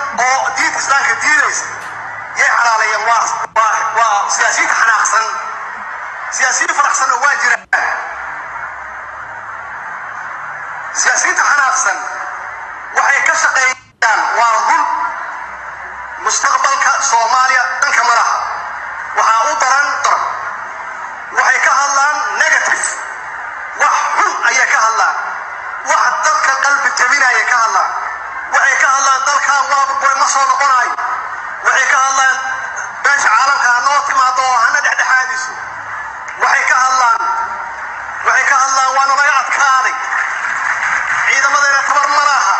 oo diinta islaamka diidaysa yay xalaaleeyeen waa waa waa siyaasiyiinta xanaaqsan siyaasiyiin faraxsanna waa jiraan siyaasiyiinta xanaaqsan waxay ka shaqeeyaan waa run mustaqbalka soomaaliya dhanka malaha waxaa u daran daran waxay ka hadlaan negative wax xun ayay ka hadlaan wax dadka qalbi jabinaya ka hadlaan waxay ka hadlaan dalkan waa burburay ma soo noqonayo waxay ka hadlaan beesha caalamka ha noo timaado oo hana dhexdhexaadiso waxay ka hadlaan waxay ka hadlaan waa nalaga adkaaday ciidamadeena tabar ma laha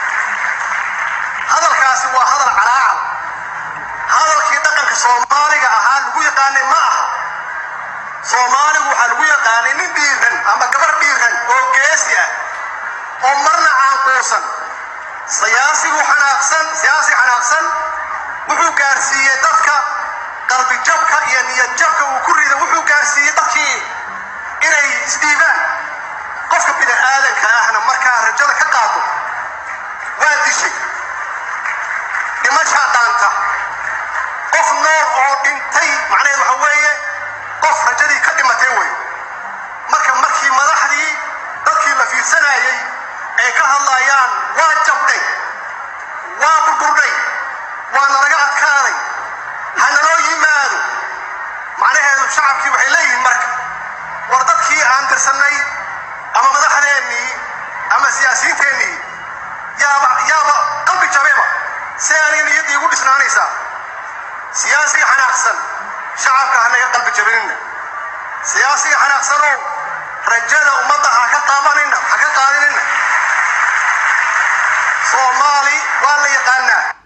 hadalkaasi waa hadal calaacal hadalkii dhaqanka soomaaliga ahaa lagu yaqaanay ma aha soomaaligu waxaa lagu yaqaanay nin dhiiran ama gabar dhiiran oo geesi ah oo marna caanquusan siyaasigu xanaaqsan siyaasi xanaaqsan wuxuu gaarsiiyey dadka qalbijabka iyo niyadjabka uu ku rida wuxuu gaarsiiyey dadkii inay isdhiibaan qofka bini aadanka ahna markaa rajada ka qaato waa dishay dhimashaa dhaanta qof nool oo dhintay macnaheed waxa weeye qof rajadii ka dhimatay wey marka markii madaxdii dadkii la fiirsanayay ay ka hadlayaan waa jabdhay waa burburdhay waa nalaga adkaaday ha naloo yimaado macnaheedu shacabkii waxay leeyihiin marka war dadkii aan tirsannay ama madaxdeennii ama siyaasiyiinteennii yaaba yaaba qalbi jabeba si aanay niyaddii igu dhisnaanaysaa siyaasiga xanaaqsan shacabka ha naga qalbi jabinina siyaasiga xanaaqsanow rajada ummadda ha ka qaabanina ha ka qaadinina soomaali waa la yaqaanaa